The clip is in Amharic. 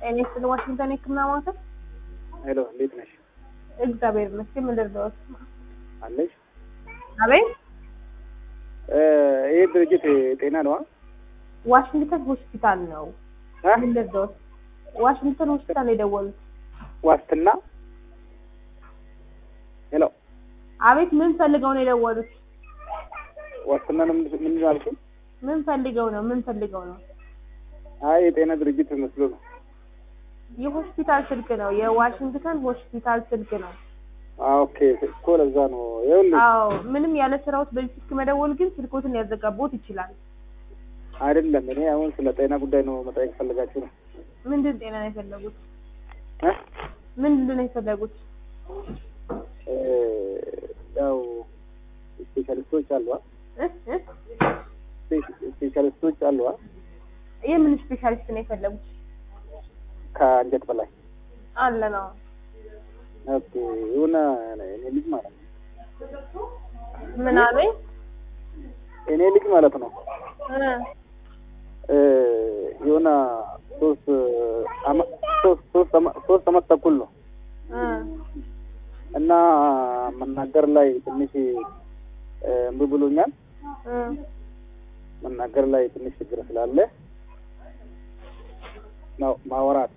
እኔ ስለ ዋሽንግተን የህክምና ማዕከል ሄሎ፣ እንዴት ነሽ? እግዚአብሔር ይመስገን። ምን ልርዳዎት? አለሽ? አቤት። ይህ ድርጅት ጤና ነዋ? ዋሽንግተን ሆስፒታል ነው። እ? ምን ልርዳዎት? ዋሽንግተን ሆስፒታል ነው የደወሉት። ዋስትና? ሄሎ፣ አቤት። ምን ፈልገው ነው የደወሉት? ዋስትና ነው ምንድን ምንድን አልሽኝ? ምን ፈልገው ነው? ምን ፈልገው ነው? አይ የጤና ድርጅት መስሎ ነው። የሆስፒታል ስልክ ነው። የዋሽንግተን ሆስፒታል ስልክ ነው። አዎ፣ ኦኬ እኮ ለዛ ነው። ይኸውልሽ አዎ፣ ምንም ያለ ስራዎት በዚህ ስልክ መደወል ግን ስልኮትን ያዘጋቦት ይችላል። አይደለም፣ እኔ አሁን ስለ ጤና ጉዳይ ነው መጠየቅ ፈልጋችሁ ነው። ምንድን ጤና ነው የፈለጉት? እ? ምንድን ነው የፈለጉት? እ፣ ያው ስፔሻሊስቶች አሉ አ? እ? እ? ስፔ- ስፔሻሊስቶች አሉ አ? የምን ስፔሻሊስት ነው የፈለጉት? ከአንጀት በላይ አለ ነው። ኦኬ፣ የሆነ እኔ ልጅ ማለት ነው ምን አለኝ? እኔ ልጅ ማለት ነው እ? እ፣ የሆነ ሶስት አመ- ሶስት ሶስት አመ- ሶስት አመት ተኩል ነው እ? እና መናገር ላይ ትንሽ እ፣ እምቢ ብሎኛል። እ? መናገር ላይ ትንሽ ችግር ስላለ ነው ማወራት